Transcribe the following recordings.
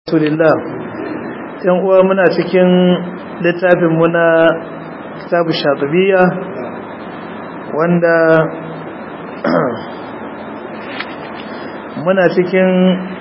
rasulillah yan uwa muna cikin littafin muna kitabu shatibiya wanda muna cikin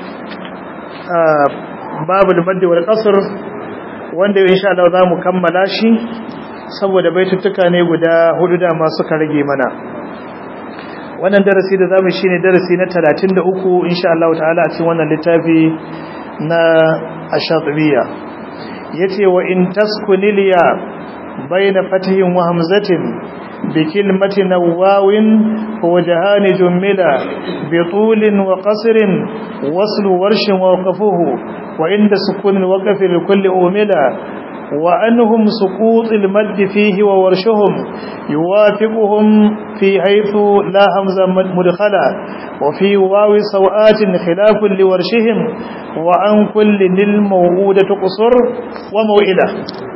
babu maddi wal qasr wanda insha Allah za mu kammala shi saboda baituttuka ne guda hudu da masu ka rage mana wannan darasi da zamu shine darasi na 33 insha Allah ta'ala a cikin wannan littafi na ash-shatibiyya yace wa in taskuniliya baina fatihin wa hamzatin bi kilmatin wawin wa wajhani jummila bi tulin wa qasrin waslu warshin wa waqafuhu wa inda sukun al-waqf li kulli umila وأنهم سقوط المد فيه وورشهم يوافقهم في حيث لا همزة مدخلة وفي واو سوآت خلاف لورشهم وعن كل للموعودة قصر وموئلة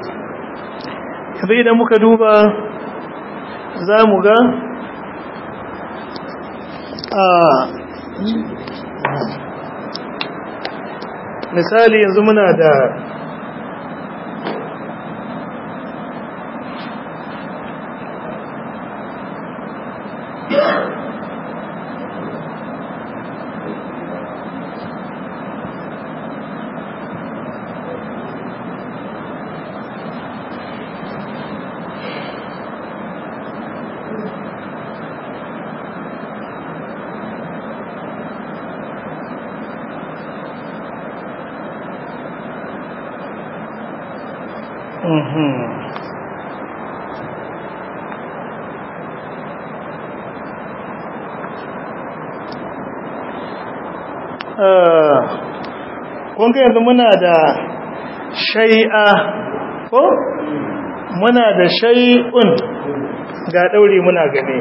إذا مكدوبة زامغا آه misali yanzu muna da kunga yanzu muna da shai'a ko muna da shai'un ga ɗauri muna gane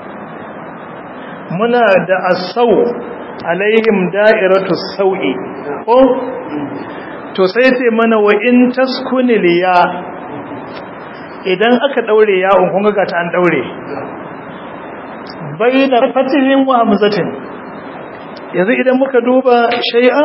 muna da asau alaihim da'iratu sau'i ko to sai ce mana wa in taskunil ya idan aka daure ya'un kun ga ta an daure bayna fatihin wa hamzatin yanzu idan muka duba shay'a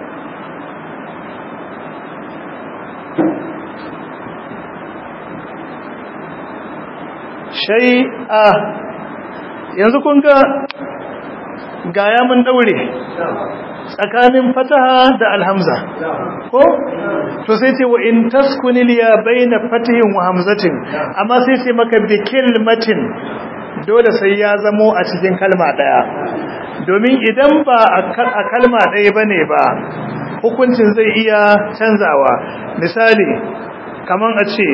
shay'a yanzu kun ga gaya mun daure tsakanin fataha da alhamza ko to sai ce wa in taskunil ya baina fatihin wa hamzatin amma sai ce maka bi kilmatin dole sai ya zamo a cikin kalma daya domin idan ba a kalma daya bane ba hukuncin zai iya canzawa misali kaman a ce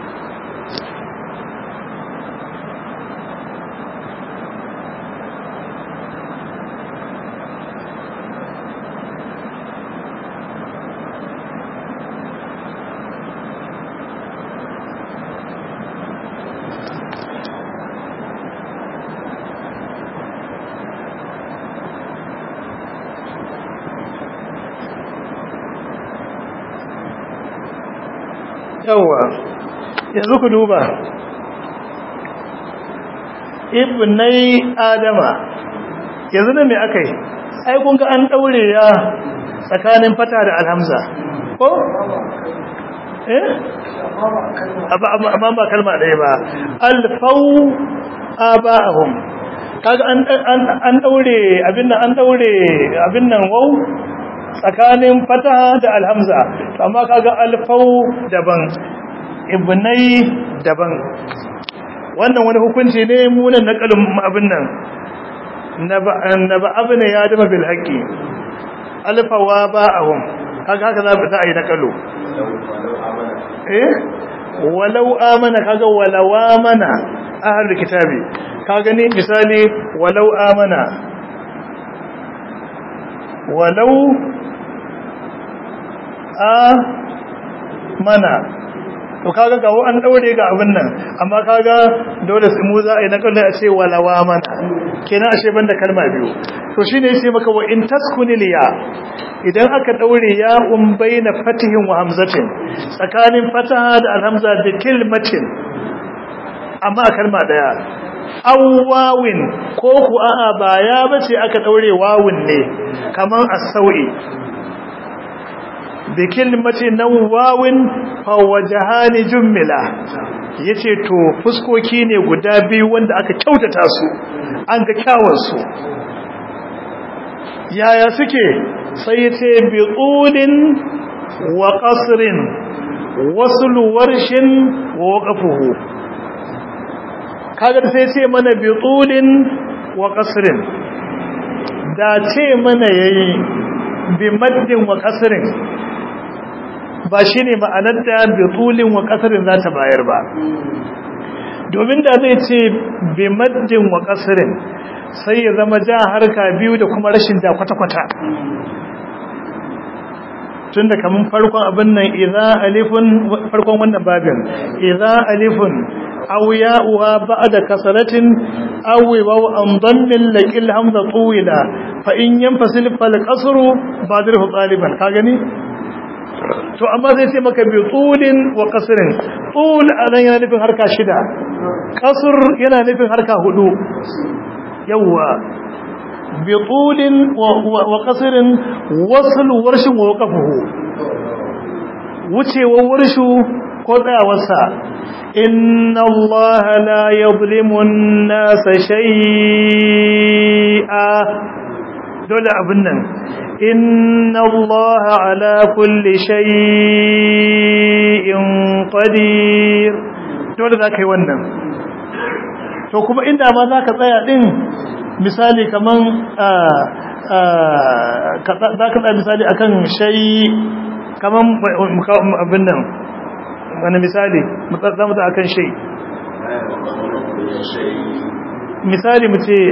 yawa yanzu ku duba ibnai adama yanzu ne me akai ai kun ga an daure ya tsakanin fata da alhamza ko eh amma ba kalma ɗaya ba alfau aba'ahum kaga an an daure abin nan an daure abin nan wau tsakanin fataha da alhamza amma kaga alfau daban ibnai daban wannan wani hukunci ne munan nakalin abin nan naba abin ya dama bil haqqi alfawa ba'ahum kaga haka za a yi nakalo eh walau amana kaga walau amana ahlul kitabi kaga ni misali walau amana walau a mana to kaga ga an daure ga abin nan amma kaga dole sai mu za a yi na kallon a ce walawa mana kenan ashe banda kalma biyu to shine yace maka wa in taskunil ya idan aka daure ya um baina fatihin wa hamzatin tsakanin fataha da alhamza da kilmatin amma kalma daya aw wawin ko ku a'a ba ya bace aka daure wawun ne kaman as-sau'i bi kilmati nawawin fa wajhani jummila yace to fuskoki ne guda biyu wanda aka kyautata su an ga kyawun su yaya suke sai yace bi qulin wa qasrin wasl warshin wa waqfuhu kaga sai ce mana bi qulin wa qasrin da ce mana yayi bi maddin wa qasrin ba shine ma'anar da bi qulin wa qasrin za ta bayar ba domin da zai ce bi maddin wa qasrin sai ya zama ja harka biyu da kuma rashin da kwata-kwata tunda kaman farkon abin nan idza alifun farkon wannan babin idza alifun aw ya'uha ba'da kasratin aw waw an dammin laqil hamza tuwila fa in yanfasil fal qasru badirhu taliban ka gani to amma sai sai maka bi tulin wa qasrin tul anan yana nufin harka shida qasr yana nufin harka hudu yawa بطول وقصر وصل ورش ووقفه wuce wa warshu ko tsayawarsa inna Allah la yuzlimu an-nasa shay'a dole abin nan inna Allah ala kulli shay'in qadir dole za ka yi wannan to kuma inda ma za ka tsaya din misali kaman za ka tsaya misali akan shayi kaman abin nan wani misali za mu akan shayi misali mu ce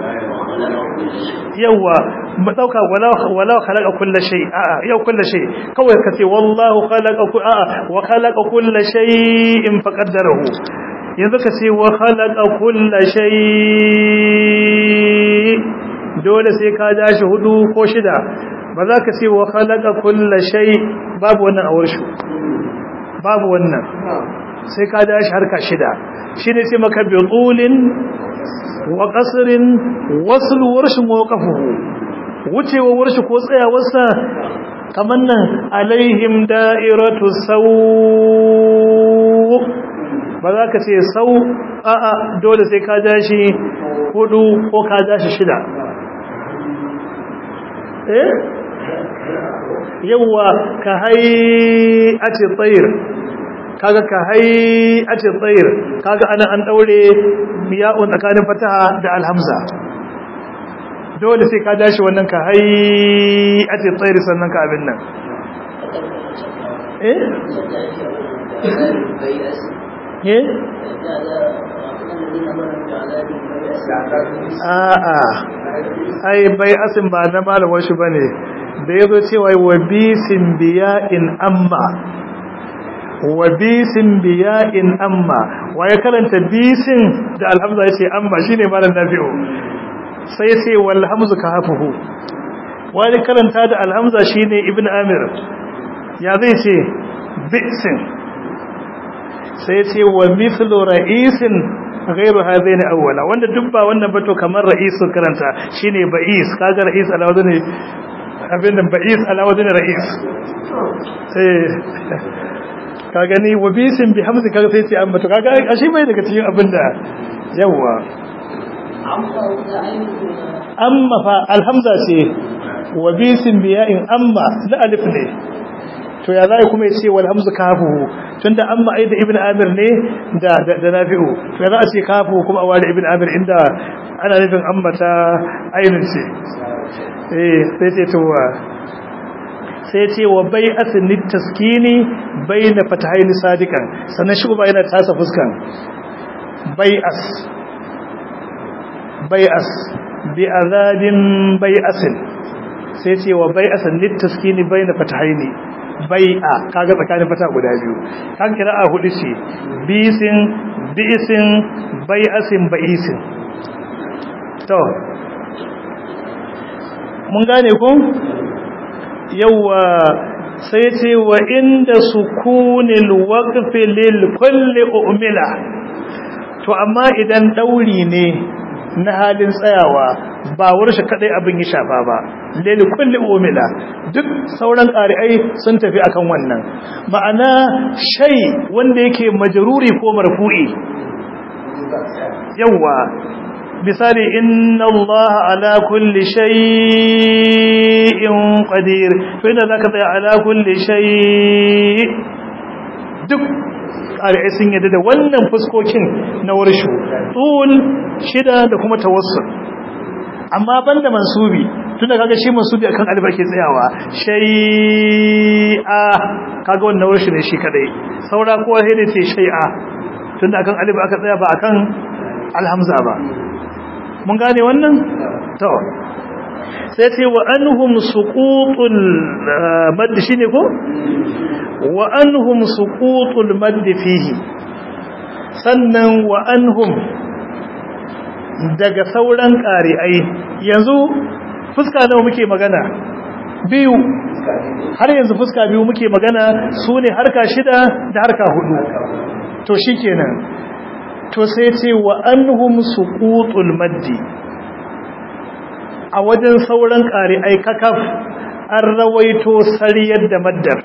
yawa mu dauka walau khalaqa kulla shay a'a yau kulla shay kawai ka ce wallahu khalaqa a'a wa khalaqa kulla shay'in faqaddarahu yanzu ka ce wa khalaqa kulla shay dole sai ka dashi hudu ko shida ba za ka ce wa khalaqa kulla shay babu wannan awar shi babu wannan sai ka dashi harka shida shine sai maka bi tulin wa qasrin wasl warshin wa waqafuhu wucewa warshi ko tsayawarsa kamar nan alaihim da'iratu saw ba za ka ce sau a'a dole sai ka dashi hudu ko ka dashi shida eh yawa ka hai a ce tsayir kaga ka hai a ce tsayir kaga ana an daure miya'un tsakanin fataha da alhamza dole sai ka dashi wannan ka hai a ce tsayir sannan ka abin nan eh eh a'a ai bai asin ba na malamar shi bane da yazo cewa wa bisin biya'in amma wa bisin biya'in amma wa ya karanta bisin da alhamza yace amma shine malam nafi'u sai yace wal hamzu ka hafuhu wani karanta da alhamza shine ibnu amir ya zai ce bisin sai ce wa mithlu ra'isin ghairu hadain awwala wanda duk ba wannan ba to kamar ra'isu karanta shine ba'is kaga ra'is ala wadani abin da ba'is ala wadani ra'is eh ka gani wa bisin bi hamzi kaga sai ce amma to kaga ashi bai daga cikin abin da yawa amma fa alhamza ce wa bisin biya'in amma la alif ne to ya zai kuma yace wal hamzu kafuhu tunda amma ai da ibnu amir ne da da nafi'u to ya za a ce kafuhu kuma a ware ibnu amir inda ana nufin amma ta ainun ce eh sai ce to sai ce wa bai'atin taskini baina fatahaini sadiqan sannan shi ba yana tasa fuskan bai'as bai'as bi azabin bai'asin sai ce wa bai'asin litaskini baina fatahaini bai'a kaga tsakanin fata guda biyu kan kira'a hudu ce bisin bisin bai'asin ba'isin to mun gane ku yawa sai ce wa inda sukunil waqfi lil kulli umila to amma idan dauri ne na halin tsayawa ba warshe kadai abin ya shafa ba lili kulli umila duk sauran ƙari'ai sun tafi akan wannan ma'ana shay wanda yake majruri ko marfu'i yawa misali inna allaha ala kulli shay'in qadir to inda zaka tsaya ala kulli shay duk ƙari'ai sun yadda da wannan fuskokin na warshu tsul shida da kuma tawassul amma banda mansubi tun da kaga shi mansubi akan alif ake tsayawa shay'a kaga wannan warshu ne shi kadai saura kowa sai da ce shay'a tun da akan alif aka tsaya ba akan alhamza ba mun gane wannan to sai ce wa anhum suqutul madd shine ko wa anhum suqutul madd fihi sannan wa anhum daga sauran ƙari'ai yanzu fuska nawa muke magana biyu har yanzu fuska biyu muke magana su ne harka shida da harka hudu to shikenan to sai ce wa anhum suqutul maddi a wajen sauran ƙari'ai kakaf an rawaito sariyar da maddar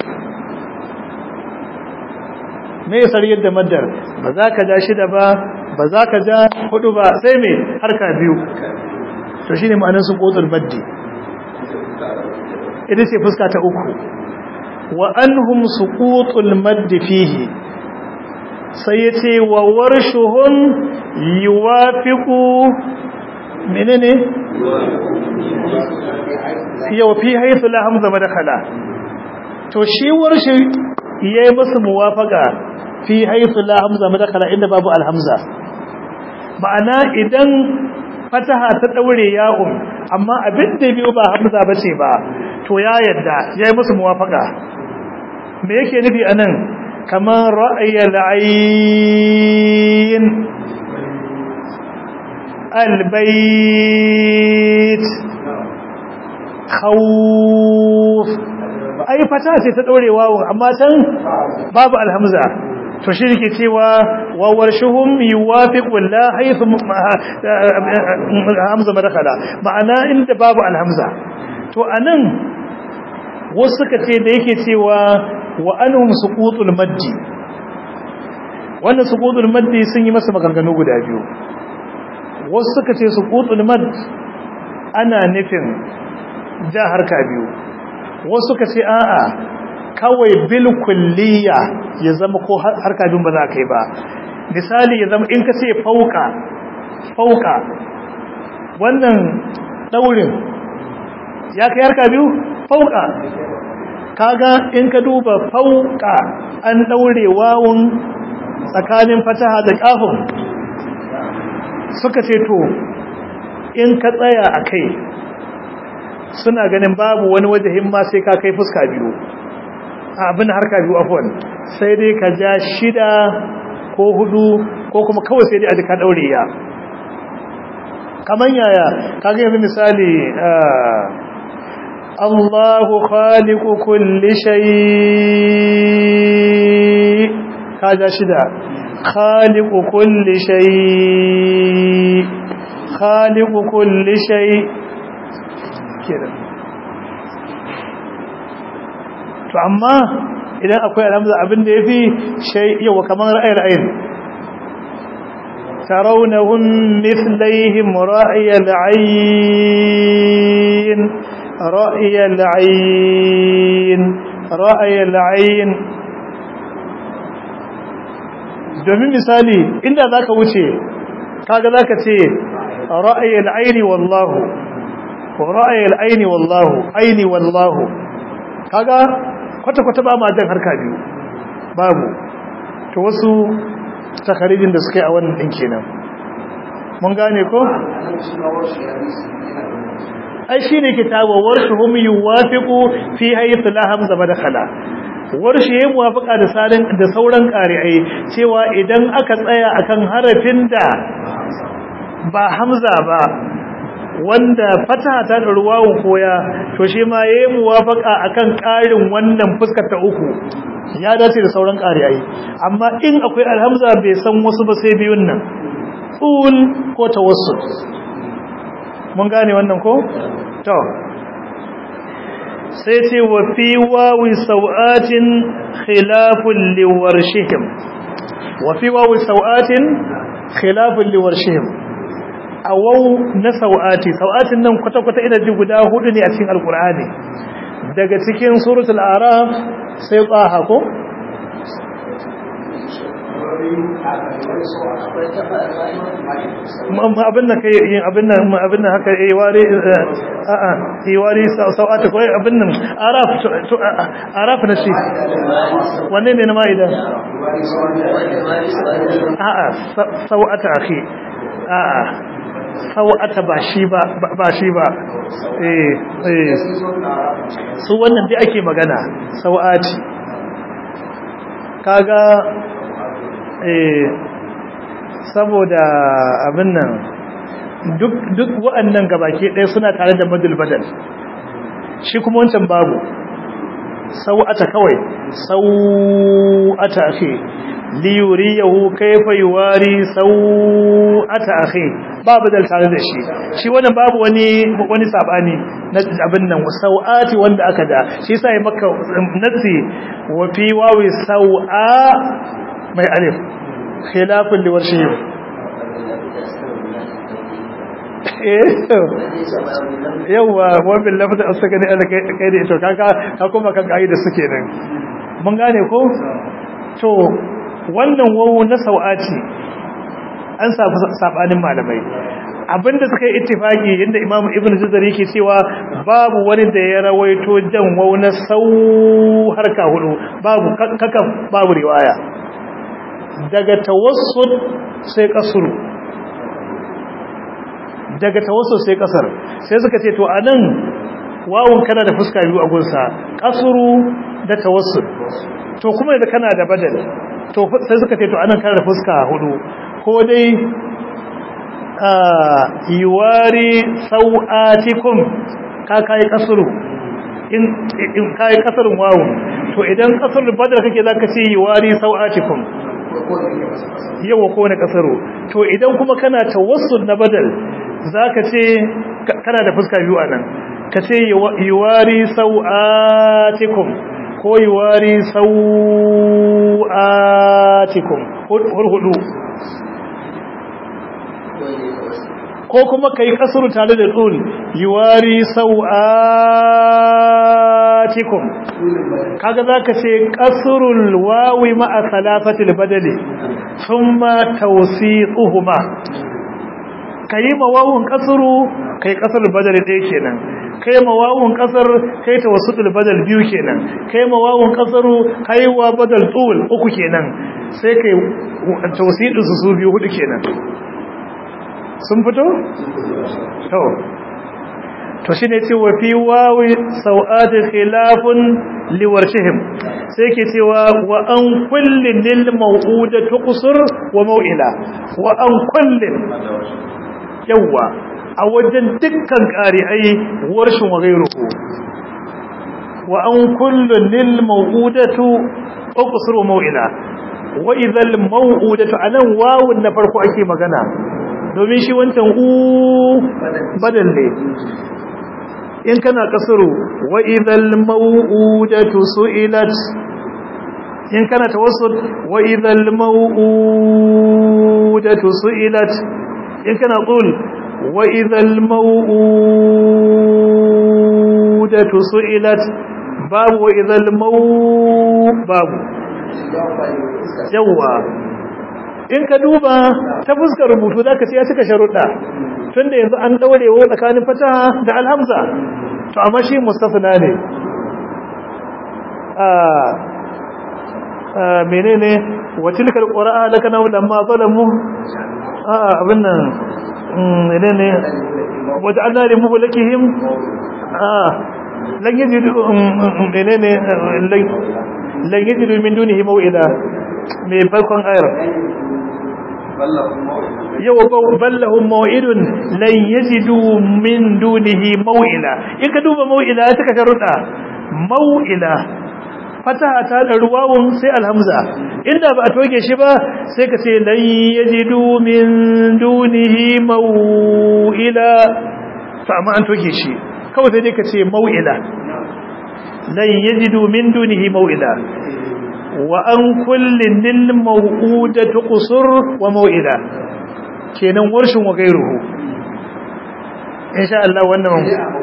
me sariyar da maddar ba za ka ja shida ba ba za ka ja hudu ba sai me harka biyu to shine ma'anar suqutul maddi ita ce fuska ta uku wa anhum suqutul maddi fihi sai yace wa warshuhun yuwafiqu menene yau fi haythu la hamza madakhala to shi warshi yayi musu muwafaqa fi haythu la hamza madakhala inda babu alhamza ma'ana idan fataha ta daure ya'un amma abin da biyu ba hamza bace ba to ya yadda yayi musu muwafaqa me yake nufi anan kamar ra'ayal ayn albayt khawf ai fata ce ta daure wawo amma can babu alhamza to shi yake cewa wa warshuhum yuwafiqu la haythu hamza madakhala ma'ana inda babu alhamza to anan wasu suka ce da yake cewa wa anhum suqutul maddi wannan suqutul maddi sun yi masa maganganu guda biyu wasu suka ce suqutul madd ana nufin ja harka biyu wasu suka ce a'a kawai bil kulliya ya zama ko harka biyun ba za ka yi ba misali ya zama in ka ce fauka fauka wannan daurin ya kai harka biyu fauka kaga in ka duba fauka an daure wawun tsakanin fataha da kafin suka ce to in ka tsaya a kai suna ganin babu wani wajahin ma sai ka kai fuska biyu abin harka biyu afwan sai dai ka ja shida ko hudu ko kuma kawai sai dai a jika daure ya kaman yaya kaga yanzu misali Allahu khaliqu kulli shay ka ja shida khaliqu kulli shay khaliqu kulli shay kenan to amma idan akwai alhamza abin da yafi shay yawa kaman ra'ayil ayn tarawnahum mithlihim ra'yal ayn ra'yal ayn ra'yal ayn domin misali inda zaka wuce kaga zaka ce ra'yal ayni wallahu ra'ayal aini wallahu aini wallahu kaga kwata kwata ba ma jan harka biyu babu to wasu takarijin da suka yi a wannan din kenan mun gane ko ai shine kitabu warshuhum yuwafiqu fi haythu la hamza madkhala warshi yayin muwafaqa da sarin da sauran qari'ai cewa idan aka tsaya akan harafin da ba hamza ba wanda fataha ta da ruwawun koya to shi ma yayi muwafaka akan ƙarin wannan fuskar ta uku ya dace da sauran ƙari'ai amma in akwai alhamza bai san wasu ba sai biyun nan tsul ko tawassul mun gane wannan ko to sai ce wa fi wawi sau'atin khilafun liwarshihim wa fi wawi sau'atin khilafun liwarshihim a wau na sau'ati sau'atin nan kwata-kwata ina ji guda hudu ne a cikin alkur'ani daga cikin suratul araf sai tsaha ko abin da kai yin abin nan abin nan haka eh ware a a eh ware sau'ata ko abin nan araf araf na shi wanne ne na maida a a sau'ata akhi a a sau'ata ba shi ba ba shi ba eh eh su wannan dai ake magana sau'ati kaga eh saboda abin nan duk duk wa'annan gabaki ɗaya suna tare da madul badal shi kuma wancan babu sau'ata kawai sau'ata akhi li yuriyahu kayfa yuwari sau'ata akhi babu dal tare da shi shi wannan babu wani wani sabani na abin nan sau'ati wanda aka da shi yasa ya maka nasi wa fi wawi sau'a mai alif khilafin liwarshi yauwa wabin lafata a suka ne ala kai da ito kaka ka kuma kan kayi da suke nan mun gane ko to wannan wawo na sau'ati an samu sabanin malamai abinda suka yi ittifaki inda imam ibn juzar yake cewa babu wani da ya rawaito jan wawo na sau harka hudu babu kakan babu riwaya daga tawassul sai kasuru daga tawassul sai kasar sai suka ce to anan wawun kana da fuska biyu a gunsa kasuru da tawassul to kuma da kana da badal to sai suka ce to anan kana da fuska hudu ko dai yuwari sau'atikum ka kai kasuru in in kai kasarun wawun to idan kasarun badal kake zaka ce yuwari sau'atikum yawa ko na kasaro to idan kuma kana tawassul na badal zaka ce kana da fuska biyu anan ka ce yuwari sau'atikum ko yuwari sau'atikum hurhudu ko kuma kai kasuru tare da tsul yuwari sau'atikum kaga zaka ce kasrul wawi ma'a salafatil badali thumma tawsiquhuma kai mawawun kasru kai kasrul badali ɗaya kenan kai mawawun kasar kai tawassutul badal biyu kenan kai mawawun kasru kai wa badal tul uku kenan sai kai tawsidu su biyu hudu kenan sun fito? to to shi ne ce wa fi wawi sau'adin khilafun liwarshihim sai ke cewa wa an kullin lil mau'uda tuqsur wa mau'ila wa an kullin yawa a wajen dukkan ƙari'ai warshin wa gairuhu wa an kullin lil mau'udatu tuqsur wa mau'ila wa idhal mau'udatu anan wawun na farko ake magana domin shi wancan u badal ne in kana kasuru wa idhal maw'udatu su'ilat in kana tawassul wa idhal maw'udatu su'ilat in kana qul wa idhal maw'udatu su'ilat babu wa idhal maw babu yawa in ka duba ta fuskar rubutu za ka ce ya cika sharuɗa tun da yanzu an ɗaurewa tsakanin fata da alhamza to amma shi mustafina ne mene ne watilkar ƙura'a laka na wadda ma zalamu abin nan mene ne wadda an nari muhu lakihim lan yi mene ne lan yi min dunihi maw'ida mai farkon ayar yau ballahun maw'idun lan yajidu min dunihi maw'ila in ka duba maw'ila ta ka sharuɗa maw'ila fataha ta da ruwawun sai alhamza inda ba a toge shi ba sai ka ce lan yajidu min dunihi maw'ila to amma an toke shi kawai sai dai ka ce mau'ila lan yajidu min dunihi mau'ila wa an kullin lil maw'udatu qusur wa mau'ila kenan warshin wa gairuhu insha Allah wannan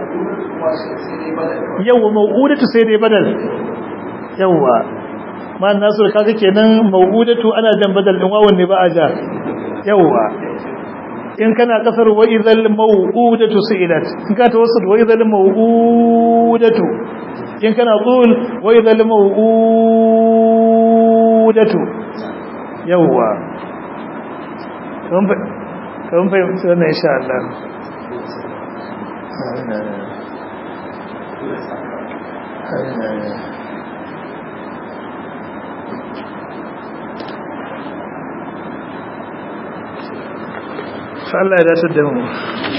yawa maw'udatu sai dai badal yawa ma nasu kaga kenan maw'udatu ana jan badal din wawan ne ba a ja yawa in kana kasar wa idhal maw'udatu su'ilat in ka tawassul wa idhal maw'udatu in kana qul wa idhal maw'udatu yawa kan fahimci wannan insha Allah Allah ya dace da mu